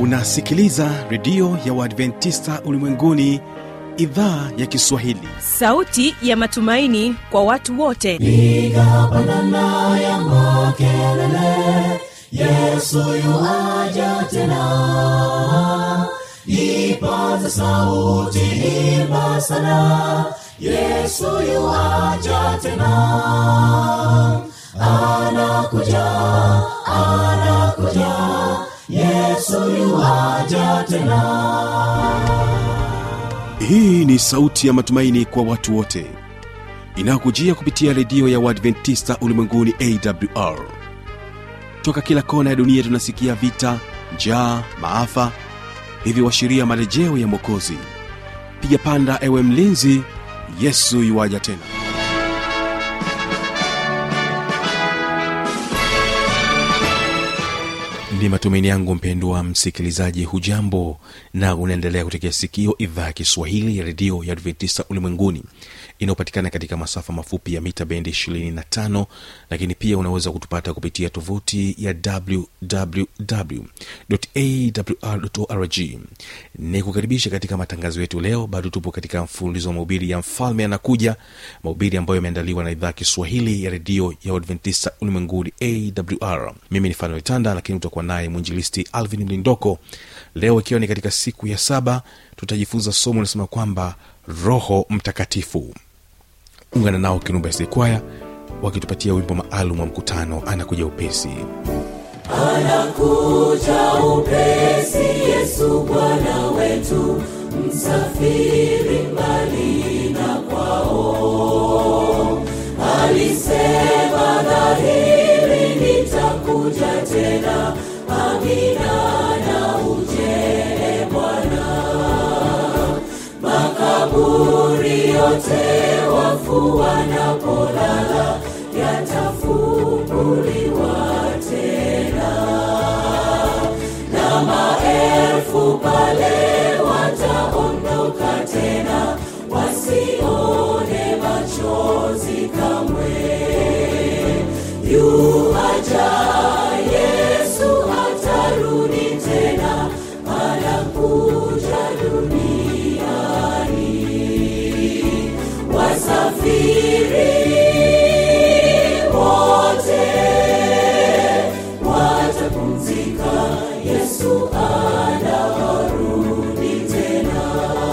unasikiliza redio ya uadventista ulimwenguni idhaa ya kiswahili sauti ya matumaini kwa watu wote piga pandana ya makelele yesu yuaja tena ipaza sauti imba sana yesu yuaja tena anakuja anakuja yesu yuaja tena hii ni sauti ya matumaini kwa watu wote inayokujia kupitia redio ya uadventista ulimwenguni awr toka kila kona ya dunia tunasikia vita njaa maafa hivyo washiria marejeo ya mwokozi piga panda ewe mlinzi yesu yuwaja tena ni matumaini yangu mpendwa msikilizaji hujambo na unaendelea kutekea sikio idhaa ya kiswahili ya redio ya adventista ulimwenguni inayopatikana katika masafa mafupi ya mita bendi 25 lakini pia unaweza kutupata kupitia tovuti ya wwwawrorg ni kukaribisha katika matangazo yetu leo bado tupo katika mfululizo wa mahubiri ya mfalme anakuja mahubiri ambayo yameandaliwa na idhaa ya kiswahili ya redio ya uadventista ulimwenguni awr mimi ni fanuel tanda lakini utakuwa naye mwinjilisti alvin mlindoko leo ikiwa ni katika siku ya saba tutajifunza somo linasema kwamba roho mtakatifu ungana nao kinumba kwaya wakitupatia wimbo maalum wa mkutano anakuja upesi anakuja upesi yesu bwana wetu msafiri mbali na kwao alisema dhahiri nitakuja tena amina na ujele bwana makaburi yote wafu wanapolala yatafunguliwa tena na maelfu pale wataondoka tena wasione machozi kamwe yuaja yesu atarudi tena anakuja duniani wasafiri wote watapumzika yesu anarudi tena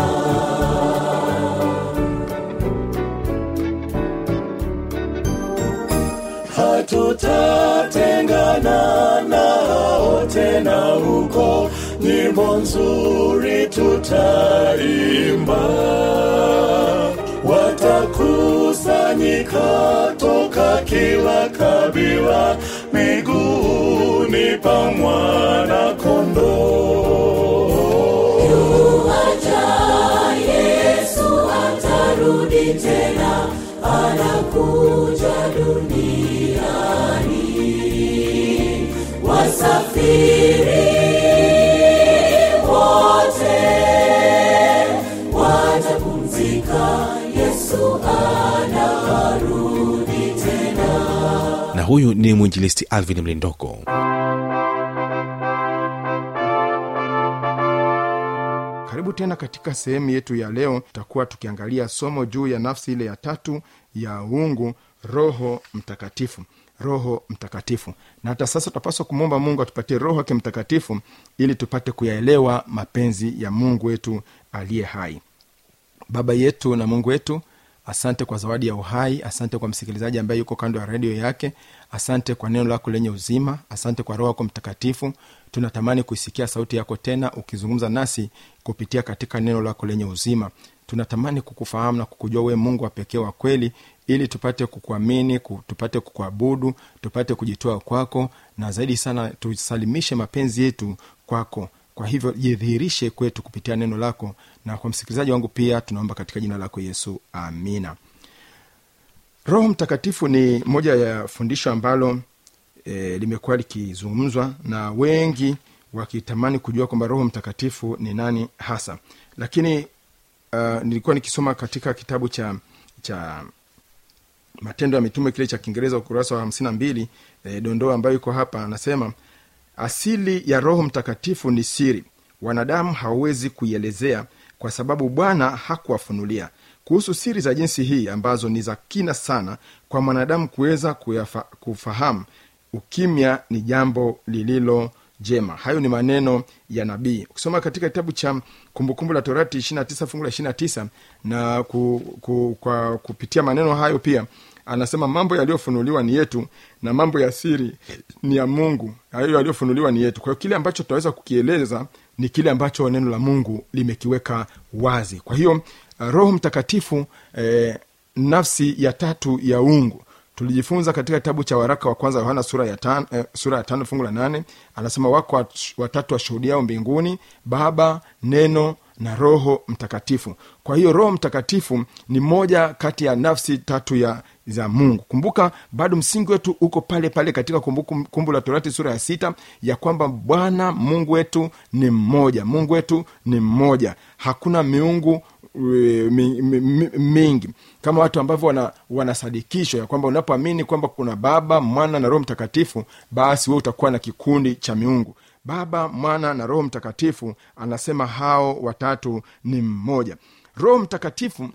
hatutatengana nao tena huko nyimbo nzuri tutaimba watakusanyika toka kila kabila miguuni pa mwana kondoo yuaja yesu atarudi tena anakuja duniani wasafiri wote watapumzika yesu anarudi tena na huyu ni mwinjilisti alvin mlindoko karibu tena katika sehemu yetu ya leo tutakuwa tukiangalia somo juu ya nafsi ile ya tatu ya uungu roho mtakatifu roho mtakatifu na hata sasa tutapaswa kumwomba mungu atupatie roho wake mtakatifu ili tupate kuyaelewa mapenzi ya mungu wetu aliye hai baba yetu na mungu wetu asante kwa zawadi ya uhai asante kwa msikilizaji ambaye yuko kando ya redio yake asante kwa neno lako lenye uzima asante kwa roho yako mtakatifu tunatamani kuisikia sauti yako tena ukizungumza nasi kupitia katika neno lako lenye uzima tunatamani kukufahamu na kukujua wewe mungu wa pekee wa kweli ili tupate kukuamini ku- tupate kukuabudu tupate kujitoa kwako na zaidi sana tusalimishe mapenzi yetu kwako kwa hivyo jidhihirishe kwetu kupitia neno lako na kwa msikilizaji wangu pia tunaomba katika jina lako yesu amina roho mtakatifu ni moja ya fundisho ambalo e, limekuwa likizungumzwa na wengi wakitamani kujua kwamba roho mtakatifu ni nani hasa lakini uh, nilikuwa nikisoma katika kitabu cha cha matendo ya mitume kile cha kiingereza ukurasa wa hamsini na mbili e, dondoo ambayo iko hapa anasema asili ya roho mtakatifu ni siri wanadamu hawawezi kuielezea kwa sababu bwana hakuwafunulia kuhusu siri za jinsi hii ambazo ni za kina sana kwa mwanadamu kuweza kuyafa- kufahamu ukimya ni jambo lililo jema hayo ni maneno ya nabii ukisoma katika kitabu cha kumbukumbu la torati 29 fungu la 29 na ku, ku, kwa kupitia maneno hayo pia anasema mambo yaliyofunuliwa ni yetu na mambo ya siri ni ya mungu hayo yaliyofunuliwa ni yetu kwa hiyo kile ambacho tutaweza kukieleza ni kile ambacho neno la mungu limekiweka wazi kwa hiyo uh, roho mtakatifu eh, nafsi ya tatu ya ungu tulijifunza katika kitabu cha waraka wa kwanza yohana sura ya tano, eh, sura ya tano fungu la nane anasema wako wat- watatu washuhudiao mbinguni baba neno na roho mtakatifu kwa hiyo roho mtakatifu ni moja kati ya nafsi tatu ya za mungu kumbuka bado msingi wetu uko pale pale katika kumbukumbu kumbu la torati sura ya sita ya kwamba bwana mungu wetu ni mmoja mungu wetu ni mmoja hakuna miungu e, mi- mi- mi- mingi kama watu ambavyo wana, wanasadikishwa ya kwamba unapoamini kwamba kuna baba mwana na roho mtakatifu basi we utakuwa na kikundi cha miungu baba mwana na roho mtakatifu anasema hao watatu ni mmoja roho mtakatifu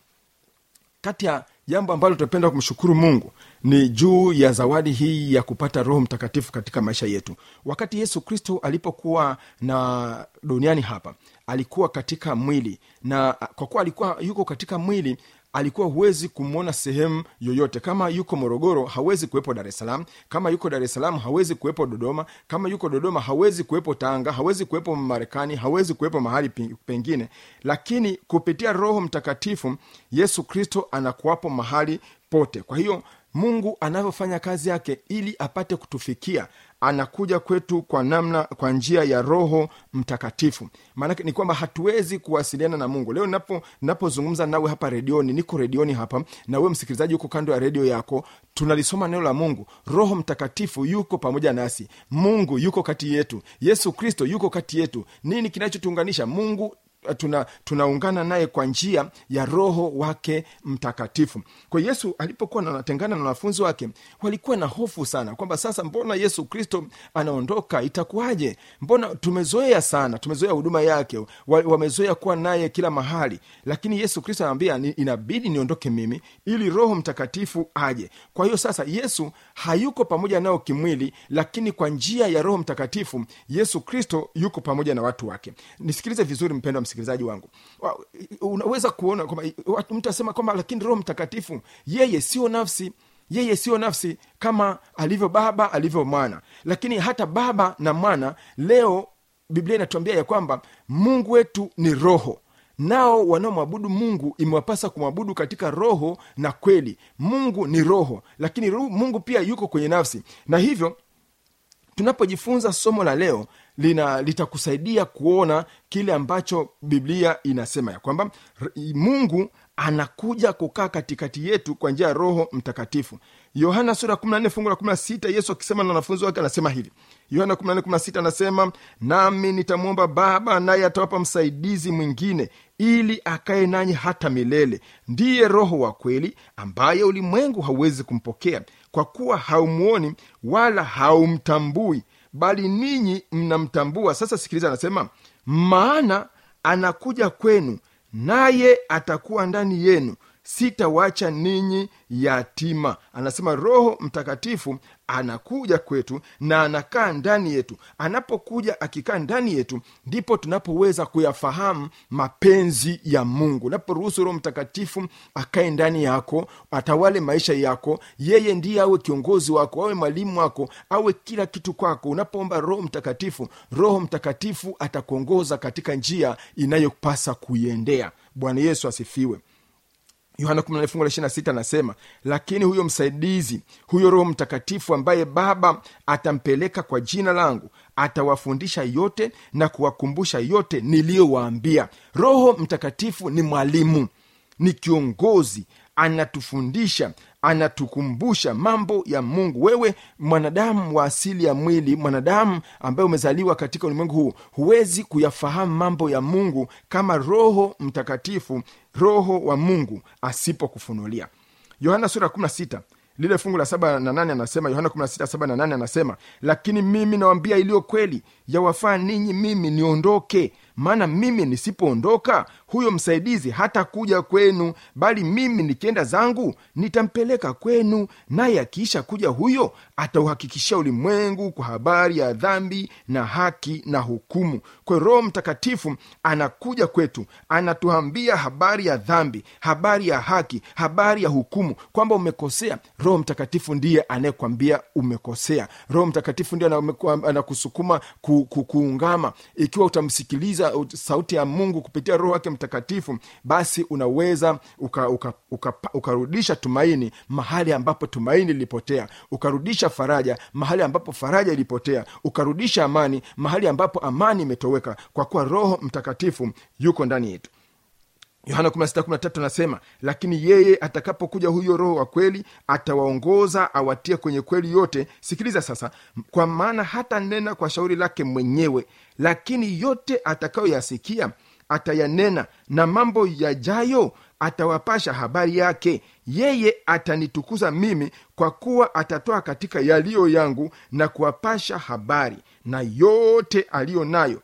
kati ya jambo ambalo tunapenda kumshukuru mungu ni juu ya zawadi hii ya kupata roho mtakatifu katika maisha yetu wakati yesu kristo alipokuwa na duniani hapa alikuwa katika mwili na kwa kuwa alikuwa yuko katika mwili alikuwa huwezi kumwona sehemu yoyote kama yuko morogoro hawezi kuwepo dar es salaam kama yuko dar es salaam hawezi kuwepo dodoma kama yuko dodoma hawezi kuwepo tanga hawezi kuwepo marekani hawezi kuwepo mahali pe- pengine lakini kupitia roho mtakatifu yesu kristo anakuwapo mahali pote kwa hiyo mungu anavyofanya kazi yake ili apate kutufikia anakuja kwetu kwa namna kwa njia ya roho mtakatifu maanake ni kwamba hatuwezi kuwasiliana na mungu leo napo napozungumza nawe hapa redioni niko redioni hapa na wewe msikilizaji huko kando ya redio yako tunalisoma neno la mungu roho mtakatifu yuko pamoja nasi mungu yuko kati yetu yesu kristo yuko kati yetu nini kinachotuunganisha mungu tuna tunaungana naye kwa njia ya roho wake mtakatifu kwa hiyo yesu alipokuwa anatengana na wanafunzi wake walikuwa na hofu sana kwamba sasa mbona yesu kristo anaondoka itakuwaje mbona tumezoea sana tumezoea huduma yake wa- wamezoea kuwa naye kila mahali lakini yesu kristo anambia "Ni- inabidi niondoke mimi ili roho mtakatifu aje kwa hiyo sasa yesu hayuko pamoja nao kimwili lakini kwa njia ya roho mtakatifu yesu kristo yuko pamoja na watu wake nisikilize vizuri mpendo wa msikilizaji wangu Wa- unaweza kuona kwamba watu- mtu asema kwamba lakini roho mtakatifu yeye sio nafsi yeye sio nafsi kama alivyo baba alivyo mwana lakini hata baba na mwana leo biblia inatuambia ya kwamba mungu wetu ni roho nao wanaomwabudu mungu imewapasa kumwabudu katika roho na kweli mungu ni roho lakini ru- mungu pia yuko kwenye nafsi na hivyo tunapojifunza somo la leo lina litakusaidia kuona kile ambacho biblia inasema ya kwamba r- mungu anakuja kukaa katikati yetu kwa njia ya roho mtakatifu yohana sura 14 fungu la 16 yesu akisema na wanafunzi wake anasema hivi yohana 14:16 anasema nami nitamwomba baba naye atawapa msaidizi mwingine ili akaye nanyi hata milele ndiye roho wa kweli ambaye ulimwengu hauwezi kumpokea kwa kuwa haumwoni wala haumtambui bali ninyi mnamtambua sasa sikiliza anasema maana anakuja kwenu naye atakuwa ndani yenu sitawacha ninyi yatima anasema roho mtakatifu anakuja kwetu na anakaa ndani yetu anapokuja akikaa ndani yetu ndipo tunapoweza kuyafahamu mapenzi ya mungu unaporuhusu roho mtakatifu akae ndani yako atawale maisha yako yeye ndiye awe kiongozi wako awe mwalimu wako awe kila kitu kwako unapoomba roho mtakatifu roho mtakatifu atakuongoza katika njia inayopasa kuiendea bwana yesu asifiwe yohana 14 fungu la 26 anasema lakini huyo msaidizi huyo roho mtakatifu ambaye baba atampeleka kwa jina langu atawafundisha yote na kuwakumbusha yote niliyowaambia roho mtakatifu ni mwalimu ni kiongozi anatufundisha anatukumbusha mambo ya mungu wewe mwanadamu wa asili ya mwili mwanadamu ambaye umezaliwa katika ulimwengu huu huwezi kuyafahamu mambo ya mungu kama roho mtakatifu roho wa mungu asipokufunulia yohana sura 16 lile fungu la saba na nane anasema yohana 16 saba na nane anasema lakini mimi nawambia iliyo kweli yawafaa ninyi mimi niondoke maana mimi nisipoondoka huyo msaidizi hata kuja kwenu bali mimi nikienda zangu nitampeleka kwenu naye akiisha kuja huyo atauhakikishia ulimwengu kwa habari ya dhambi na haki na hukumu kwa hiyo roho mtakatifu anakuja kwetu anatuambia habari ya dhambi habari ya haki habari ya hukumu kwamba umekosea roho mtakatifu ndiye anayekwambia umekosea roho mtakatifu ndiye anameku- anakusukuma ku, ku, kuungama ikiwa utamsikiliza ut- sauti ya mungu kupitia roho wake mtakatifu basi unaweza ukarudisha uka, uka, uka ukarudisha tumaini mahali ambapo tumaini lilipotea ukarudisha faraja mahali ambapo faraja ilipotea ukarudisha amani mahali ambapo amani imetoweka kwa kuwa roho mtakatifu yuko ndani yetu yohana 16:13 anasema lakini yeye atakapokuja huyo roho wa kweli atawaongoza awatie kwenye kweli yote sikiliza sasa kwa maana hata nena kwa shauri lake mwenyewe lakini yote atakayoyasikia atayanena na mambo yajayo atawapasha habari yake yeye atanitukuza mimi kwa kuwa atatoa katika yaliyo yangu na kuwapasha habari na yote aliyo nayo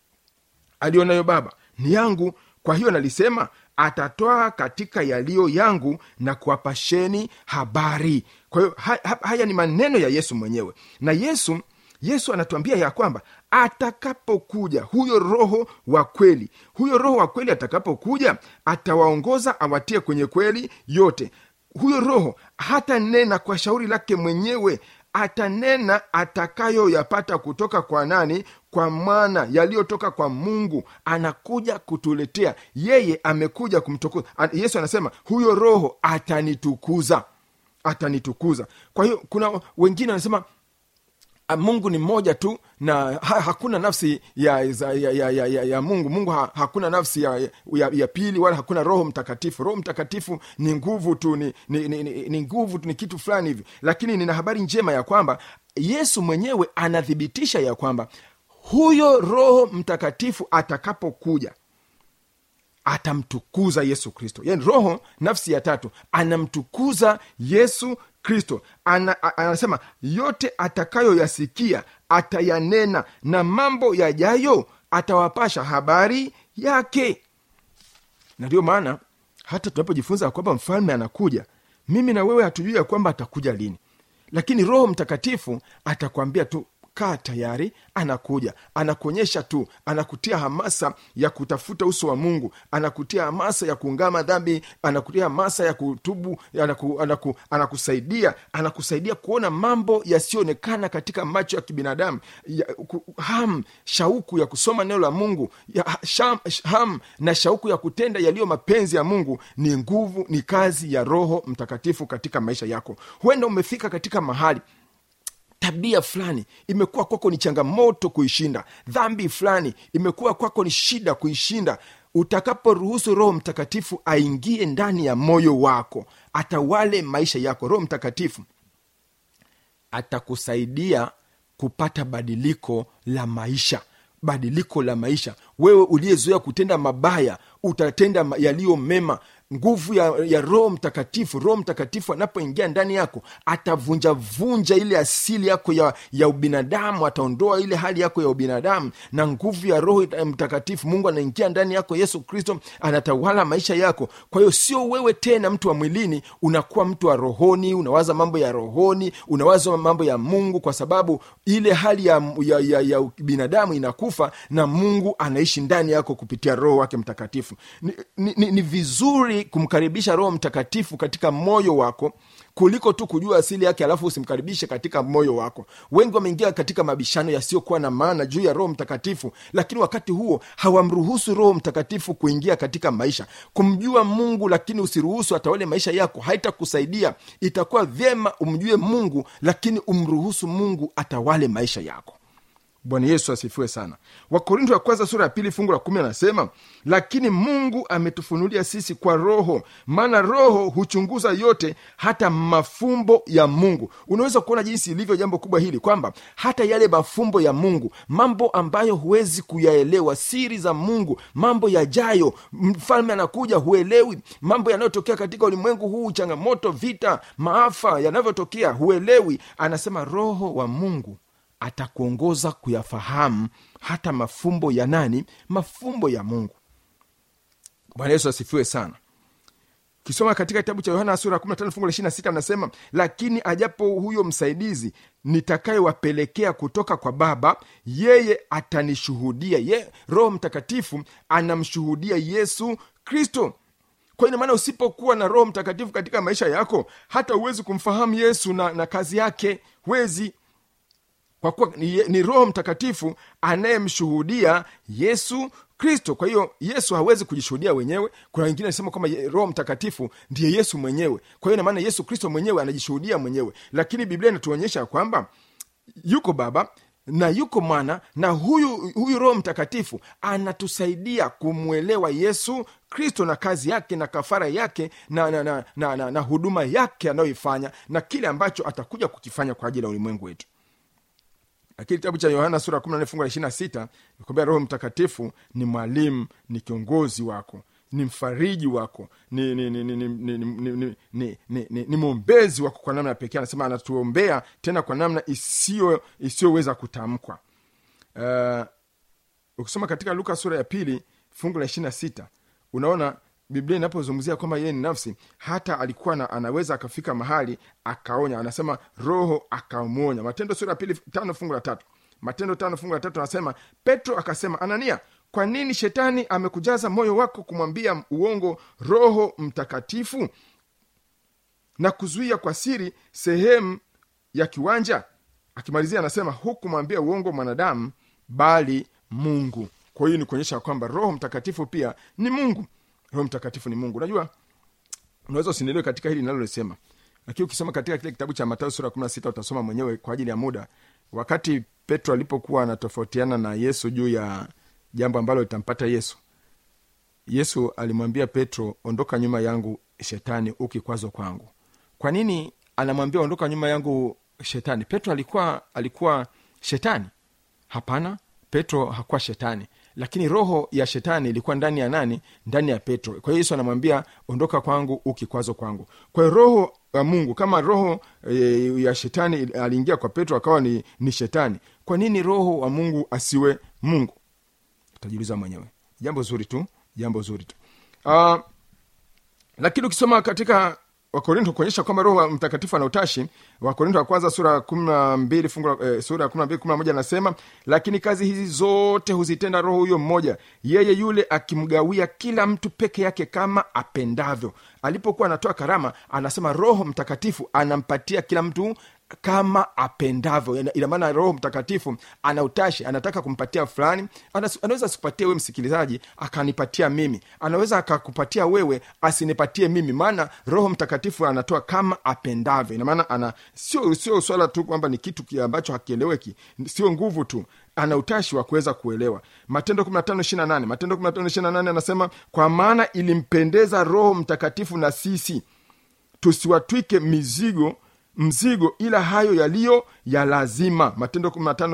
aliyo nayo baba ni yangu kwa hiyo nalisema atatoa katika yaliyo yangu na kuwapasheni habari kwa hiyo ha, ha, haya ni maneno ya yesu mwenyewe na yesu yesu anatuambia ya kwamba atakapokuja huyo roho wa kweli huyo roho wa kweli atakapokuja atawaongoza awatie kwenye kweli yote huyo roho hata nena kwa shauri lake mwenyewe atanena atakayoyapata kutoka kwa nani kwa mwana yaliyotoka kwa mungu anakuja kutuletea yeye amekuja kumtukuza An- yesu anasema huyo roho atanitukuza atanitukuza kwa hiyo kuna wengine wanasema "Ah, mungu ni mmoja tu na ha, hakuna nafsi ya, za- ya, ya, ya, ya, ya mungu mungu ha, hakuna nafsi ya, ya, ya pili wala hakuna roho mtakatifu roho mtakatifu ni nguvu tu ni, ni, ni, ni, ni nguvu tu ni kitu fulani hivi lakini nina habari njema ya kwamba yesu mwenyewe anathibitisha ya kwamba huyo roho mtakatifu atakapokuja atamtukuza yesu kristo yani roho nafsi ya tatu anamtukuza yesu kristo Ana, a- anasema yote atakayoyasikia atayanena na mambo yajayo atawapasha habari yake na ndiyo maana hata tunapojifunza ya kwamba mfalme anakuja mimi na wewe hatujui ya kwamba atakuja lini lakini roho mtakatifu atakwambia tu kaa tayari anakuja anakuonyesha tu anakutia hamasa ya kutafuta uso wa mungu anakutia hamasa ya kuungama dhambi anakutia hamasa ya kutubu anaku, anaku, anakusaidia anakusaidia kuona mambo yasiyoonekana katika macho ya kibinadamu ya, ku, ham shauku ya kusoma neno la mungu ya, sham, ham na shauku ya kutenda yaliyo mapenzi ya mungu ni nguvu ni kazi ya roho mtakatifu katika maisha yako huenda umefika katika mahali tabia fulani imekuwa kwako ni changamoto kuishinda dhambi fulani imekuwa kwako ni shida kuishinda utakaporuhusu roho mtakatifu aingie ndani ya moyo wako atawale maisha yako roho mtakatifu atakusaidia kupata badiliko la maisha badiliko la maisha wewe uliyezoea kutenda mabaya utatenda ma- yaliyo mema nguvu ya, ya roho mtakatifu roho mtakatifu anapoingia ndani yako atavunjavunja ile asili yako ya, ya ubinadamu ataondoa ile hali yako ya ubinadamu na nguvu ya roho ita- mtakatifu mungu anaingia ndani yako yesu kristo anatawala maisha yako kwa hiyo sio wewe tena mtu wa mwilini unakuwa mtu wa rohoni unawaza mambo ya rohoni unawaza mambo ya mungu kwa sababu ile hali ya, ya, ya, ya binadamu inakufa na mungu anaishi ndani yako kupitia roho wake mtakatifu ni, ni, ni, ni vizuri kumkaribisha roho mtakatifu katika moyo wako kuliko tu kujua asili yake alafu usimkaribishe katika moyo wako wengi wameingia katika mabishano yasiyokuwa na maana juu ya roho mtakatifu lakini wakati huo hawamruhusu roho mtakatifu kuingia katika maisha kumjua mungu lakini usiruhusu atawale maisha yako haitakusaidia itakuwa vyema umjue mungu lakini umruhusu mungu atawale maisha yako bwana yesu asifiwe sana wakorinto wa kwanza sura ya pili fungu la kumi anasema lakini mungu ametufunulia sisi kwa roho maana roho huchunguza yote hata mafumbo ya mungu unaweza kuona jinsi ilivyo jambo kubwa hili kwamba hata yale mafumbo ya mungu mambo ambayo huwezi kuyaelewa siri za mungu mambo yajayo mfalme anakuja huelewi mambo yanayotokea katika ulimwengu huu changamoto vita maafa yanavyotokea huelewi anasema roho wa mungu atakuongoza kuyafahamu hata mafumbo ya nani mafumbo ya mungu bwana yesu asifiwe sana kisoma katika kitabu cha yohana sura 15 fungu la 26 anasema lakini ajapo huyo msaidizi nitakayewapelekea kutoka kwa baba yeye atanishuhudia ye roho mtakatifu anamshuhudia yesu kristo kwa ina maana usipokuwa na roho mtakatifu katika maisha yako hata huwezi kumfahamu yesu na, na kazi yake huwezi kwa kuwa ni, ni roho mtakatifu anayemshuhudia yesu kristo kwa hiyo yesu hawezi kujishuhudia wenyewe kuna wengine anasema kwamba ye- roho mtakatifu ndiye yesu mwenyewe kwa hiyo inamaana yesu kristo mwenyewe anajishuhudia mwenyewe lakini biblia inatuonyesha kwamba yuko baba na yuko mwana na huyu huyu roho mtakatifu anatusaidia kumwelewa yesu kristo na kazi yake na kafara yake na, na, na, na, na, na huduma yake anayoifanya na kile ambacho atakuja kukifanya kwa ajili ya ulimwengu wetu lakini kitabu cha yohana sura 14 fungu la 26 nakwambia roho mtakatifu ni mwalimu ni kiongozi wako ni mfariji wako ni ni ni ni ni ni ni ni ni ni ni ni mwombezi wako kwa namna ya pekee anasema anatuombea tena kwa namna isiyo isiyoweza kutamkwa uh, ukisoma katika luka sura ya pili fungu la ishirina sita unaona biblia inapozungumzia kwamba yeye ni nafsi hata alikuwa na, anaweza akafika mahali akaonya anasema roho akamwonya matendo sura ya pili tano fungu la tatu matendo tano fungu la tatu anasema petro akasema anania kwa nini shetani amekujaza moyo wako kumwambia uongo roho mtakatifu na kuzuia kwa siri sehemu ya kiwanja akimalizia anasema hukumwambia uongo mwanadamu bali mungu kwa hiyo ni kuonyesha kwamba roho mtakatifu pia ni mungu roho mtakatifu ni mungu unajua unaweza usinielewe katika hili linalolisema lakini ukisoma katika kile kitabu cha matayo sura 16 utasoma mwenyewe kwa ajili ya muda wakati petro alipokuwa anatofautiana na yesu juu ya jambo ambalo litampata yesu yesu alimwambia petro ondoka nyuma yangu shetani ukikwazo kwangu kwa nini anamwambia ondoka nyuma yangu shetani petro alikuwa alikuwa shetani hapana petro hakuwa shetani lakini roho ya shetani ilikuwa ndani ya nani ndani ya petro kwa hiyo yesu anamwambia ondoka kwangu ukikwazo kwangu kwa hiyo roho ya mungu kama roho e, ya shetani aliingia kwa petro akawa ni, ni shetani kwa nini roho wa mungu asiwe mungu utajiuliza mwenyewe jambo zuri tu jambo zuri tu uh, lakini ukisoma katika wakorinto kuonyesha kwamba roho wa mtakatifu ana utashi wakorinto wa kwanza sura kumi na mbili fungu la- eh, sura ya kumi na mbili kumi na moja anasema lakini kazi hizi zote huzitenda roho huyo mmoja yeye yule akimgawia kila mtu peke yake kama apendavyo alipokuwa anatoa karama anasema roho mtakatifu anampatia kila mtu kama apendavyo Ina- ina maana roho mtakatifu ana utashi anataka kumpatia fulani Anas- anaweza asikupatie wewe msikilizaji akanipatia mimi anaweza akakupatia wewe asinipatie mimi maana roho mtakatifu anatoa kama apendavyo ina maana ana sio sio swala tu kwamba ni kitu ki- ambacho hakieleweki sio nguvu tu ana utashi wa kuweza kuelewa matendo 15 matendo 15 anasema kwa maana ilimpendeza roho mtakatifu na sisi tusiwatwike mizigo mzigo ila hayo yaliyo ya lazima matendo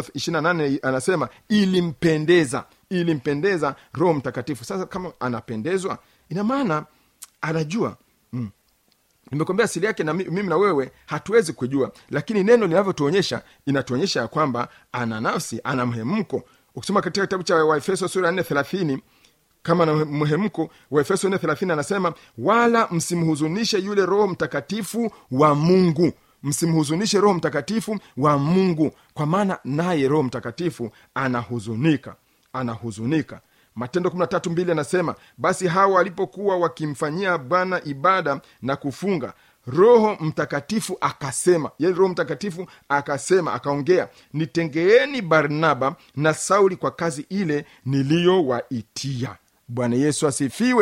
15 anasema ilimpendeza ilimpendeza roho mtakatifu sasa kama anapendezwa ina maana anajua mm. nimekwambia asili yake na mi- mimi na wewe hatuwezi kujua lakini neno linavyotuonyesha inatuonyesha ya kwamba ana nafsi ana mhemko ukisoma katika kitabu cha waefeso sura ya 4 thelathini kama na mhemko wa efeso 4 anasema wala msimhuzunishe yule roho mtakatifu wa mungu msimhuzunishe roho mtakatifu wa mungu kwa maana naye roho mtakatifu anahuzunika anahuzunika matendo 13 anasema basi hawa walipokuwa wakimfanyia bwana ibada na kufunga roho mtakatifu akasema yani roho mtakatifu akasema akaongea nitengeeni barnaba na sauli kwa kazi ile niliyowaitia bwana yesu asifiwe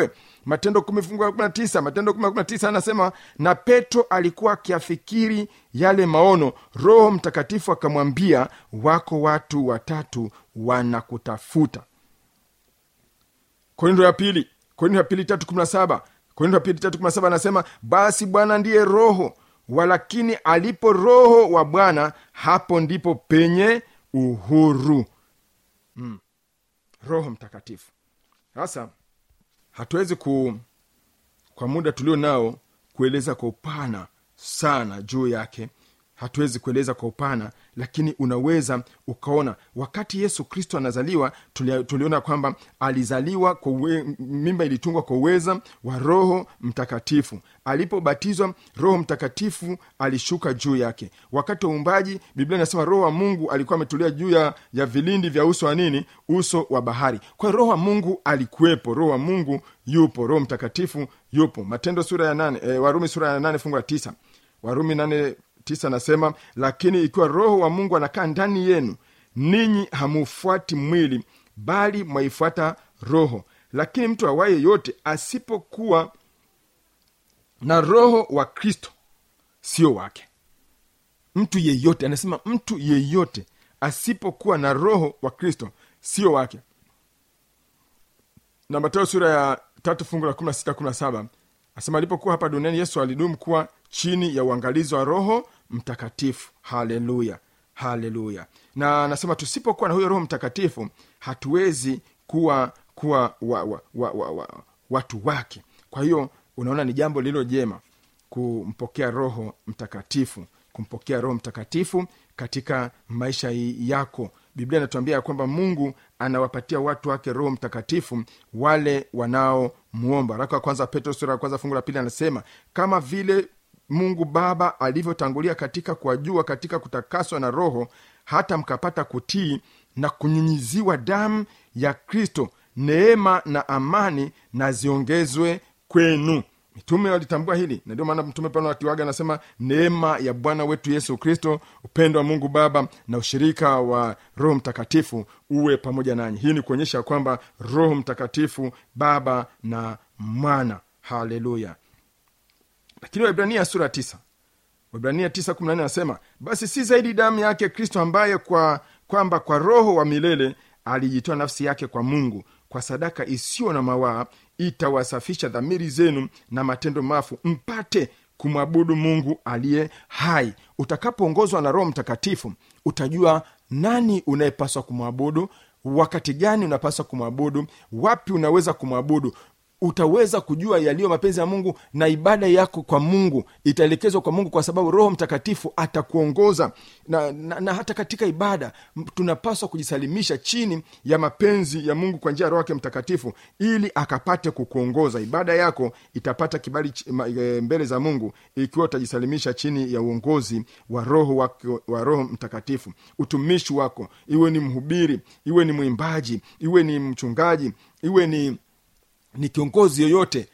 matendo kumi fungu la kumi na tisa matendo kumi la kumi na tisa anasema na petro alikuwa akiafikiri yale maono roho mtakatifu akamwambia wako watu watatu wanakutafuta korindo ya pili korindo ya pili tatu kumi na saba korindo ya pili tatu kumi na saba anasema basi bwana ndiye roho walakini alipo roho wa bwana hapo ndipo penye uhuru mm. roho mtakatifu sasa hatuwezi ku kwa muda tulio nao kueleza kwa upana sana juu yake hatuwezi kueleza kwa upana lakini unaweza ukaona wakati yesu kristo anazaliwa tuli, tuliona kwamba alizaliwa kwa uwe, mimba ilitungwa kwa uweza wa roho mtakatifu alipobatizwa roho mtakatifu alishuka juu yake wakati wa uumbaji biblia inasema roho wa mungu alikuwa ametulia juu ya, ya vilindi vya uso wa nini uso wa bahari kwa hiyo roho wa mungu alikuwepo roho wa mungu yupo roho mtakatifu yupo matendo sura ya nane e, warumi sura ya nane fungu la tisa warumi nane tisa anasema lakini ikiwa roho wa mungu anakaa ndani yenu ninyi hamufuati mwili bali mwaifuata roho lakini mtu awaye yote asipokuwa na roho wa kristo sio wake mtu yeyote anasema mtu yeyote asipokuwa na roho wa kristo sio wake na mateo sura ya tatu fungu la kumi na sita kumi na saba asema alipokuwa hapa duniani yesu alidumu kuwa chini ya uangalizi wa roho mtakatifu haleluya haleluya na anasema tusipokuwa na huyo roho mtakatifu hatuwezi kuwa kuwa wa, wa, wa, wa, wa, watu wake kwa hiyo unaona ni jambo lililo jema kumpokea roho mtakatifu kumpokea roho mtakatifu katika maisha yako biblia inatuambia ya kwamba mungu anawapatia watu wake roho mtakatifu wale wanaomwomba raka wa kwanza petro sura ya kwanza fungu la pili anasema kama vile mungu baba alivyotangulia katika kuwajua katika kutakaswa na roho hata mkapata kutii na kunyunyiziwa damu ya kristo neema na amani na ziongezwe kwenu mitume walitambua hili na ndio maana mtume paulo akiwaga anasema neema ya bwana wetu yesu kristo upendo wa mungu baba na ushirika wa roho mtakatifu uwe pamoja nanyi hii ni kuonyesha kwamba roho mtakatifu baba na mwana haleluya lakini waibrania sura tisa waibrania tisa kumi na nne anasema basi si zaidi damu yake kristo ambaye kwa kwamba kwa roho wa milele alijitoa nafsi yake kwa mungu kwa sadaka isiyo na mawaa itawasafisha dhamiri zenu na matendo mafu mpate kumwabudu mungu aliye hai utakapoongozwa na roho mtakatifu utajua nani unayepaswa kumwabudu wakati gani unapaswa kumwabudu wapi unaweza kumwabudu utaweza kujua yaliyo mapenzi ya mungu na ibada yako kwa mungu itaelekezwa kwa mungu kwa sababu roho mtakatifu atakuongoza na, na, na hata katika ibada m- tunapaswa kujisalimisha chini ya mapenzi ya mungu kwa njia ya roho yake mtakatifu ili akapate kukuongoza ibada yako itapata kibali ch- ma- e, mbele za mungu ikiwa utajisalimisha chini ya uongozi wa roho wake, wa roho mtakatifu utumishi wako iwe ni mhubiri iwe ni mwimbaji iwe ni mchungaji iwe ni ni kiongozi yoyote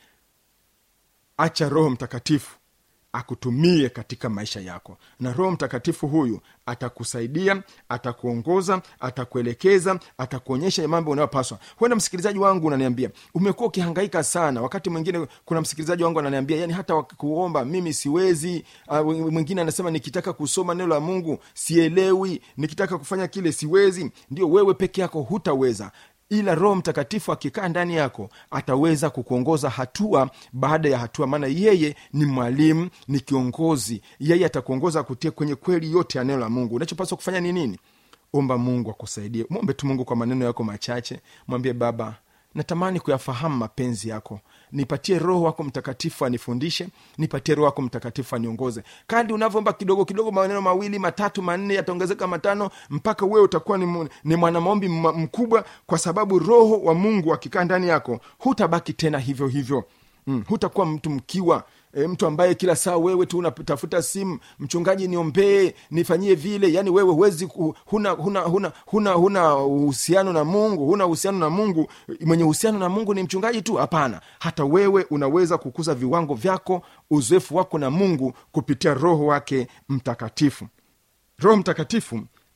acha roho mtakatifu akutumie katika maisha yako na roho mtakatifu huyu atakusaidia atakuongoza atakuelekeza atakuonyesha mambo unayopaswa huenda msikilizaji wangu unaniambia umekuwa ukihangaika sana wakati mwingine kuna msikilizaji wangu ananiambia yani hata kuomba mimi siwezi uh, mwingine anasema nikitaka kusoma neno la mungu sielewi nikitaka kufanya kile siwezi ndio wewe peke yako hutaweza ila roho mtakatifu akikaa ndani yako ataweza kukuongoza hatua baada ya hatua maana yeye ni mwalimu ni kiongozi yeye atakuongoza kutia kwenye kweli yote ya neno la mungu unachopaswa kufanya ni nini omba mungu akusaidie mwombe tu mungu kwa maneno yako machache mwambie baba natamani kuyafahamu mapenzi yako nipatie roho wako mtakatifu anifundishe nipatie roho wako mtakatifu aniongoze kadi unavyoomba kidogo kidogo maneno mawili matatu manne yataongezeka matano mpaka wewe utakuwa ni, mu- ni mwanamaombi m- mkubwa kwa sababu roho wa mungu akikaa ndani yako hutabaki tena hivyo hivyo mm, hutakuwa mtu mkiwa e, mtu ambaye kila saa wewe tu unatafuta simu mchungaji niombee nifanyie vile yani wewe huwezi ku- huna huna huna huna huna uhusiano na mungu huna uhusiano na mungu mwenye uhusiano na mungu ni mchungaji tu hapana hata wewe unaweza kukuza viwango vyako uzoefu wako na mungu kupitia roho wake mtakatifu roho mtakatifu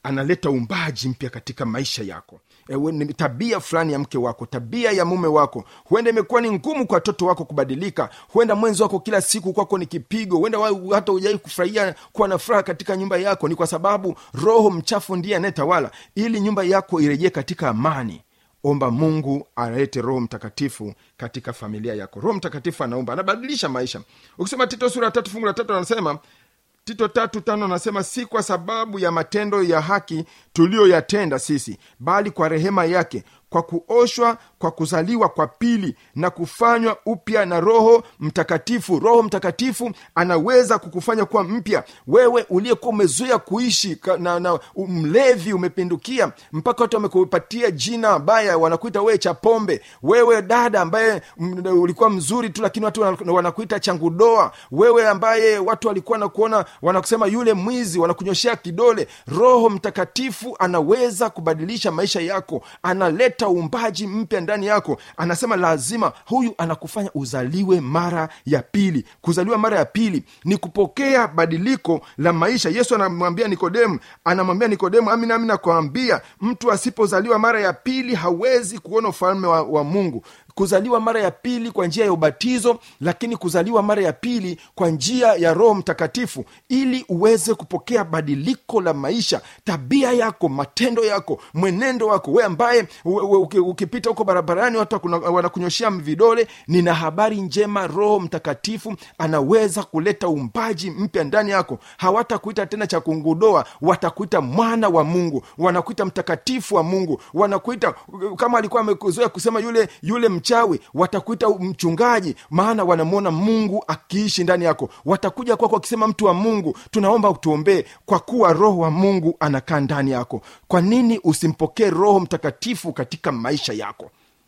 analeta umbaji mpya katika maisha yako Ewe, ni tabia fulani ya mke wako tabia ya mume wako huenda imekuwa ni ngumu kwa watoto wako kubadilika huenda mwenzi wako kila siku kwako ni kipigo huenda wa- hata ujai kufurahia kuwa na furaha katika nyumba yako ni kwa sababu roho mchafu ndiye anayetawala ili nyumba yako irejee katika amani omba mungu alete roho mtakatifu katika familia yako roho mtakatifu anaomba anabadilisha maisha ukisema tito sura ya tatu fungu la tatu anasema tito tatu tano anasema si kwa sababu ya matendo ya haki tuliyoyatenda sisi bali kwa rehema yake kwa kuoshwa kwa kuzaliwa kwa pili na kufanywa upya na roho mtakatifu roho mtakatifu anaweza kukufanya kuwa mpya wewe uliyekuwa umezoea kuishi ka- na, na mlevi umepindukia mpaka watu wamekupatia jina baya wanakuita wewe cha pombe wewe dada ambaye m- ulikuwa mzuri tu lakini watu wana- wanakuita changudoa wewe ambaye watu walikuwa nakuona wanakusema yule mwizi wanakunyoshea kidole roho mtakatifu anaweza kubadilisha maisha yako analeta uumbaji mpya ndani yako anasema lazima huyu anakufanya uzaliwe mara ya pili kuzaliwa mara ya pili ni kupokea badiliko la maisha yesu anamwambia nikodemu anamwambia nikodemu amina ami nakwambia mtu asipozaliwa mara ya pili hawezi kuona ufalme wa, wa mungu kuzaliwa mara ya pili kwa njia ya ubatizo lakini kuzaliwa mara ya pili kwa njia ya roho mtakatifu ili uweze kupokea badiliko la maisha tabia yako matendo yako mwenendo wako we ambaye u- u- uki- ukipita huko barabarani watu wakuna- wanakunyoshea vidole nina habari njema roho mtakatifu anaweza kuleta umbaji mpya ndani yako hawatakuita tena cha kungudoa watakuita mwana wa mungu wanakuita mtakatifu wa mungu wanakuita kama alikuwa amezoea kusema yule yule mchawi watakuita mchungaji maana wanamwona mungu akiishi ndani yako watakuja kwako wakisema mtu wa mungu tunaomba utuombee kwa kuwa roho wa mungu anakaa ndani yako kwa nini usimpokee roho mtakatifu katika maisha yako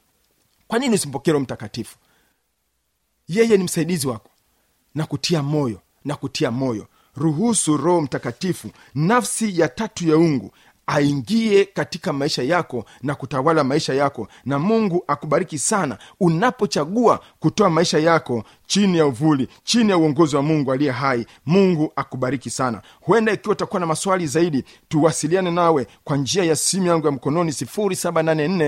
kwa nini usimpokee roho mtakatifu yeye ni msaidizi wako na kutia moyo na kutia moyo ruhusu roho mtakatifu nafsi ya tatu ya ungu aingie katika maisha yako na kutawala maisha yako na mungu akubariki sana unapochagua kutoa maisha yako chini ya uvuli chini ya uongozi wa mungu aliye hai mungu akubariki sana huenda ikiwa utakuwa na maswali zaidi tuwasiliane nawe kwa njia ya simu yangu ya mkononi 784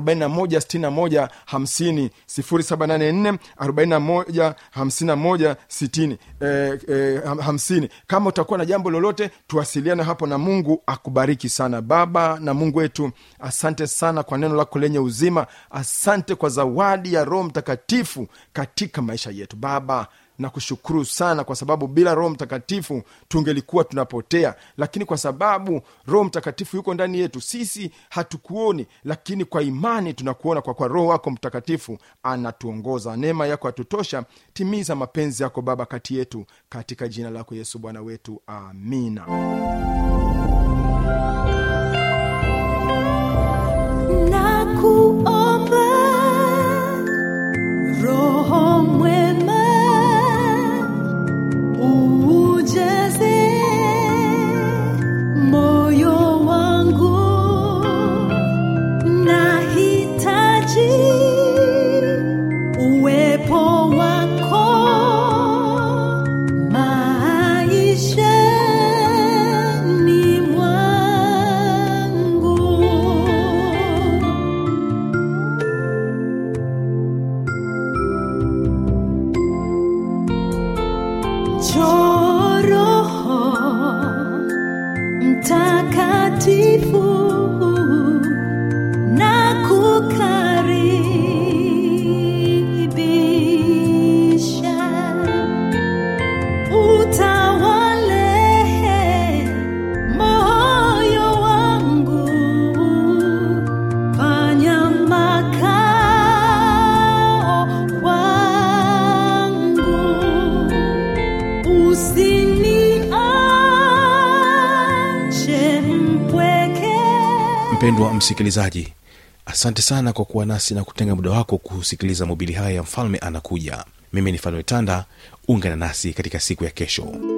4161 50 784 41 51 60 eh, eh, ham- hamsini kama utakuwa na jambo lolote tuwasiliane hapo na mungu akubariki sana baba na mungu wetu asante sana kwa neno lako lenye uzima asante kwa zawadi ya roho mtakatifu katika maisha yetu baba na kushukuru sana kwa sababu bila roho mtakatifu tungelikuwa tunapotea lakini kwa sababu roho mtakatifu yuko ndani yetu sisi hatukuoni lakini kwa imani tunakuona kwa kwa roho wako mtakatifu anatuongoza neema yako atutosha timiza mapenzi yako baba kati yetu katika jina lako yesu bwana wetu amina Nakuomba Roho mwema ujaze moyo wangu, nahitaji uwepo wako maishani mwangu. Njoo Roho Mtakatifu na kukaribisha utawale moyo wangu, fanya makao wangu usiniache mpweke mpendwa msikilizaji asante sana kwa kuwa nasi na kutenga muda wako kusikiliza mobili haya ya mfalme anakuja mimi ni fanuel tanda ungana nasi katika siku ya kesho